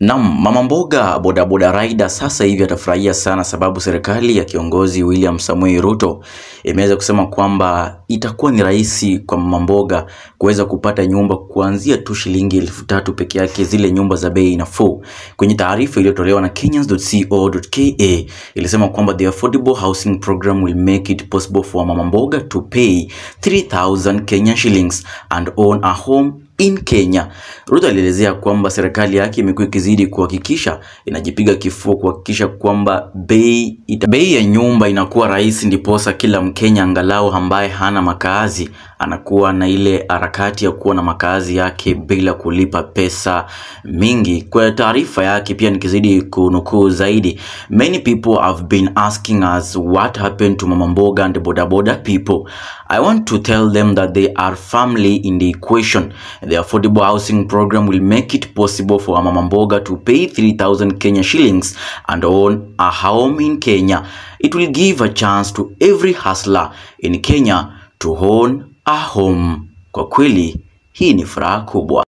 Naam, mama mboga bodaboda rider sasa hivi atafurahia sana sababu serikali ya kiongozi William Samoei Ruto imeweza kusema kwamba itakuwa ni rahisi kwa mama mboga kuweza kupata nyumba kuanzia tu shilingi elfu tatu peke yake, zile nyumba za bei nafuu. Kwenye taarifa iliyotolewa na Kenyans.co.ke ilisema kwamba the affordable housing program will make it possible for mama mboga to pay 3000 Kenyan shillings and own a home in Kenya. Ruto alielezea kwamba serikali yake imekuwa ikizidi kuhakikisha inajipiga kifua kuhakikisha kwamba bei ita, bei ya nyumba inakuwa rahisi, ndiposa kila Mkenya angalau ambaye hana makazi anakuwa na ile harakati ya kuwa na makazi yake bila kulipa pesa mingi. Kwa taarifa yake pia nikizidi kunukuu zaidi, many people have been asking us what happened to mama mboga and boda boda people. I want to tell them that they are firmly in the equation. The affordable housing program will make it possible for mama mboga to pay 3000 Kenya shillings and own a home in Kenya. It will give a chance to every hustler in Kenya to own a home. Kwa kweli hii ni furaha kubwa.